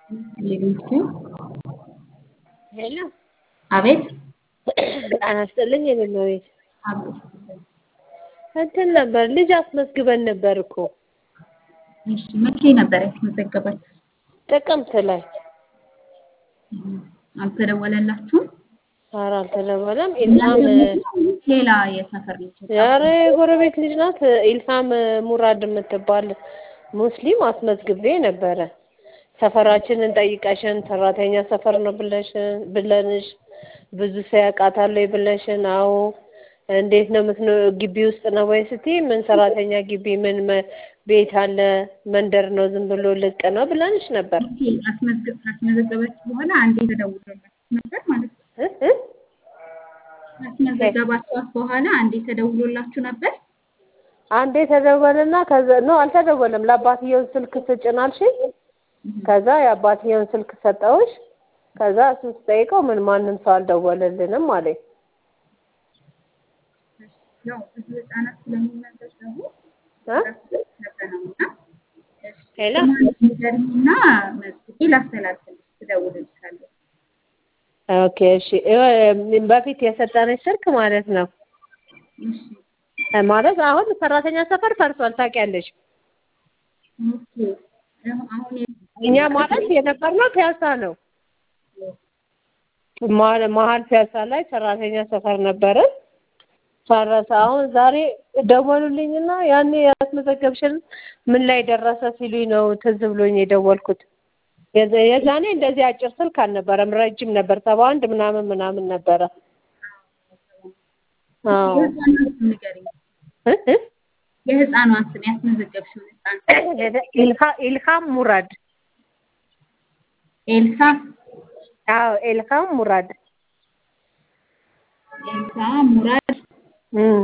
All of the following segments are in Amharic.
ሄሎ አቤት ጤና ይስጥልኝ የኔ እመቤት አቤት እንትን ነበር ልጅ አስመዝግበን ነበር እኮ እሺ መቼ ነበር ያስመዘገባችሁ? ጥቅምት ላይ አልተደወለላችሁም? ኧረ አልተደወለም ኢልሃም ሌላ የሰፈር ልጅ ኧረ የጎረቤት ልጅ ናት ኢልሃም ሙራድ የምትባል ሙስሊም አስመዝግቤ ነበረ ሰፈራችንን ጠይቀሽን ሰራተኛ ሰፈር ነው ብለሽን ብለንሽ ብዙ ሰው ያውቃታል ወይ ብለሽን አዎ እንዴት ነው የምትኖ ግቢ ውስጥ ነው ወይ ስትይ ምን ሰራተኛ ግቢ ምን መ- ቤት አለ መንደር ነው ዝም ብሎ ልቅ ነው ብለንሽ ነበር አስመዝገብ ካስመዘገባችሁ በኋላ አንዴ ተደውሎላችሁ ነበር ማለት ነው። እ እ ካስመዘገባችኋት በኋላ አንዴ ተደውሎላችሁ ነበር? አንዴ ተደወለና ከዛ ነው አልተደወለም ለአባትየው ስልክ ስጭን አልሽኝ ከዛ የአባትየውን ስልክ ሰጠሁሽ ከዛ እሱን ስጠይቀው ምን ማንም ሰው አልደወለልንም አለኝ ያው ብዙ ህጻናት ስለሚመዘገቡ እ ነበረውና ሄሎ ንገሪኝና መዝግቤ ላስተላልፍልሽ ትደውልልሻለች። ኦኬ እሺ እ በፊት የሰጠነች ስልክ ማለት ነው እሺ እ ማለት አሁን ሰራተኛ ሰፈር ፈርሷል ታውቂያለሽ ኦኬ አሁን እኛ ማለት የነበርነው ፒያሳ ነው መሀል መሀል ፒያሳ ላይ ሰራተኛ ሰፈር ነበርን ፈረሰ አሁን ዛሬ ደወሉልኝና ያኔ ያስመዘገብሽን ምን ላይ ደረሰ ሲሉኝ ነው ትዝ ብሎኝ የደወልኩት የዛ- የዛኔ እንደዚህ አጭር ስልክ አልነበረም ረጅም ነበር ሰባ አንድ ምናምን ምናምን ነበረ አዎ የህፃኗን ስም ንገሪኝ። እ እ የህፃኗን ስም ያስመዘገብሽውን ህፃን ኢልሃ- ኢልሃም ሙራድ ኤልሳ አዎ ኢልሃም ሙራድ ኤልሳ ሙራድ እም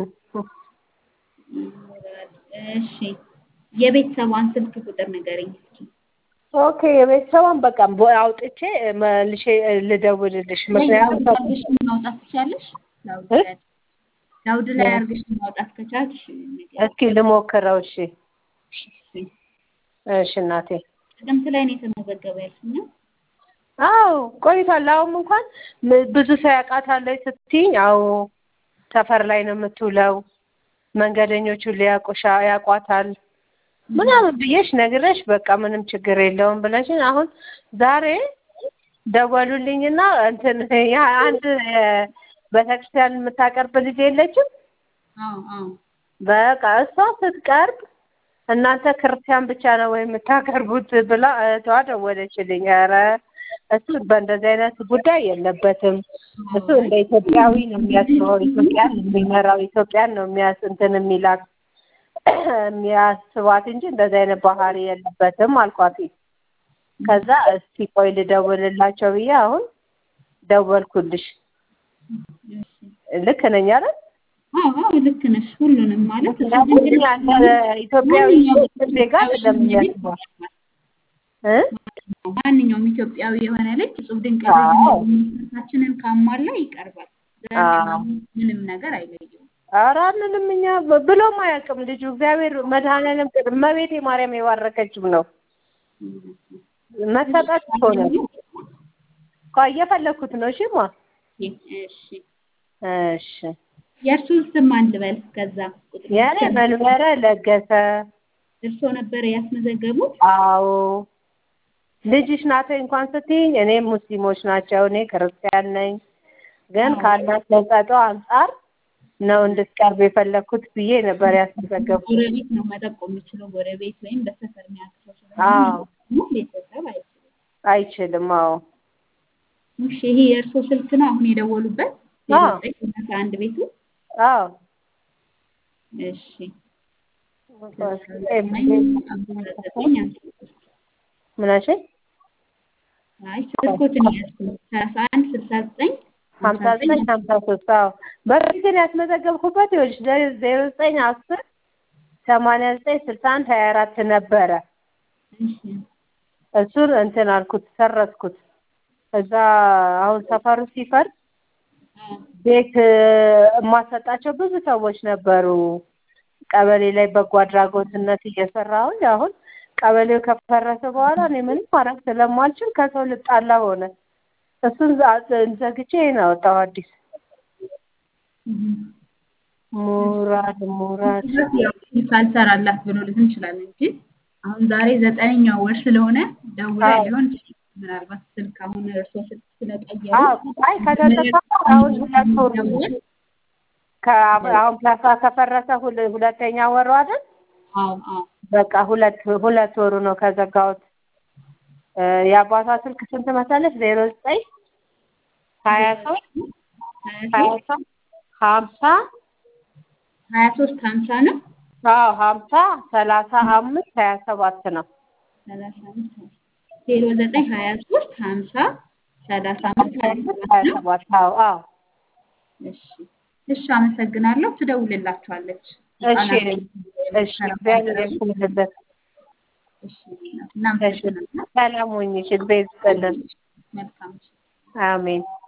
ሙራድ እሺ የቤተሰቧን ስልክ ቁጥር ንገሪኝ እስኪ ኦኬ የቤተሰቧን በቃ ቦ- አውጥቼ መልሼ ልደውልልሽ ምክንያቱም አድርገሽ ማውጣት ትችያለሽ ላውድ እ? ላይ ላውድ ላይ አድርገሽ ማውጣት ከቻልሽ ንገሪኝ። እስኪ ልሞክረው እሺ እሺ እሺ እናቴ ጥቅምት ላይ ነው የተመዘገበ ያልሽኝ? አዎ ቆይቷል አሁን እንኳን ም- ብዙ ሰው ያውቃታል ወይ ስትይኝ አዎ ሰፈር ላይ ነው የምትውለው መንገደኞቹ ሊያውቁሻ ያውቋታል ምናምን ብዬሽ ነግረሽ በቃ ምንም ችግር የለውም ብለሽኝ አሁን ዛሬ ደወሉልኝና እንትን ያ አንድ ቤተክርስቲያን የምታቀርብ ልጅ የለችም አዎ አዎ በቃ እሷ ስትቀርብ እናንተ ክርስቲያን ብቻ ነው ወይ የምታቀርቡት ብላ እህቷ ደወለችልኝ። ኧረ እሱ በእንደዚህ አይነት ጉዳይ የለበትም። እሱ እንደ ኢትዮጵያዊ ነው የሚያስበው፣ ኢትዮጵያን የሚመራው ኢትዮጵያን ነው የሚያስ እንትን የሚላት የሚያስባት እንጂ እንደዚህ አይነት ባህሪ የለበትም አልኳት። ከዛ እስቲ ቆይ ልደውልላቸው ብዬ አሁን ደወልኩልሽ። እሺ ልክ ነኝ አይደል? አዎ አዎ ልክ ነሽ። ሁሉንም ማለት ምክንያቱም ያለ ኢትዮጵያዊ ዜጋ አይደለም የሚያስበው እ ማንኛውም ኢትዮጵያዊ የሆነ ልጅ እጹብ ድንቅ አዎ። ታችንን ካሟላ ይቀርባል። አዎ። ምንም ነገር አይለየውም። ኧረ ምንም እኛ ብ- ብሎም አያውቅም ልጁ እግዚአብሔር መድኃኒዓለም ቅድ- እመቤቴ ማርያም የባረከችው ነው። መሰጠት እኮ ነው። ቆይ እየፈለኩት ነው። እሺ ማ እሺ እሺ የእርሱን ስም ማን ልበል? ከዛ ቁጥር የኔ መንበረ ለገሰ። እርሶ ነበረ ያስመዘገቡት? አዎ ልጅሽ ናት ወይ እንኳን ስትይኝ እኔ ሙስሊሞች ናቸው እኔ ክርስቲያን ነኝ፣ ግን አዎ። ካላት ተሰጥኦ አንጻር ነው እንድትቀርብ የፈለኩት ብዬ ነበር ያስመዘገቡት። ጎረቤት ነው መጠቆም የሚችለው ጎረቤት ወይም በሰፈር የሚያውቅ ሰው አዎ ስለሆነ ቤተሰብ አይችልም። አይችልም። አዎ እሺ ይሄ የእርሶ ስልክ ነው አሁን የደወሉበት? አዎ። አስራ አንድ ቤቱ? አዎ እሺ ምን አልሽኝ? አይ ስልኮትን ያዝኩት ሰላሳ አንድ ስልሳ ዘጠኝ ሀምሳ ዘጠኝ ሀምሳ ሶስት አዎ በፊት ግን ያስመዘገብኩበት ይኸውልሽ ዘ- ዜሮ ዘጠኝ አስር ሰማንያ ዘጠኝ ስልሳ አንድ ሀያ አራት ነበረ። እሺ እሱን እንትን አልኩት ሰረዝኩት። እዛ አሁን ሰፈሩ ሲፈርስ አዎ ቤት እ፣ የማሰጣቸው ብዙ ሰዎች ነበሩ። ቀበሌ ላይ በጎ አድራጎትነት እየሰራሁኝ አሁን ቀበሌው ከፈረሰ በኋላ እኔ ምንም ማድረግ ስለማልችል ከሰው ልጣላ ሆነ። እሱን ዛ- ዘግቼ ይሄን አወጣው አዲስ ሙራድ ሙራድ ያው ካልሰራላት ብሎ ልትን እንችላለን እንጂ አሁን ዛሬ ዘጠነኛው ወር ስለሆነ ደውላ አዎ። ሊሆን ይችላል። ምናልባት ስልክ አሁን እርሶ ስልክ ስለቀየሩ አዎ አይ ከተጠፋ አሁን ሁለት ወር ነው። ከ- አሁን ፒያሳ ከፈረሰ ሁለ- ሁለተኛ ወሩ አይደል? አዎ አዎ በቃ ሁለት ሁለት ወሩ ነው ከዘጋሁት። እ የአባቷ ስልክ ስንት መሰለሽ? ዜሮ ዘጠኝ ሀያ ሶስት ሀያ ሶስት ሀምሳ ሀያ ሶስት ሀምሳ ነው አዎ ሀምሳ ሰላሳ አምስት ሀያ ሰባት ነው። ሰላሳ አምስት ዜሮ ዘጠኝ ሀያ ሶስት ሀምሳ ሰላሳ አምስት ሀያ ሰባት ሀያ ነው። ሰባት አዎ አዎ እሺ እሺ፣ አመሰግናለሁ። ትደውልላችኋለች። እሺ እሺ እግዚአብሔር ያክብርልን። እሺ እናመሰግናለን። ሰላም ሁኚ። እሺ እግዚአብሔር ይስጥልን። መልካም አሜን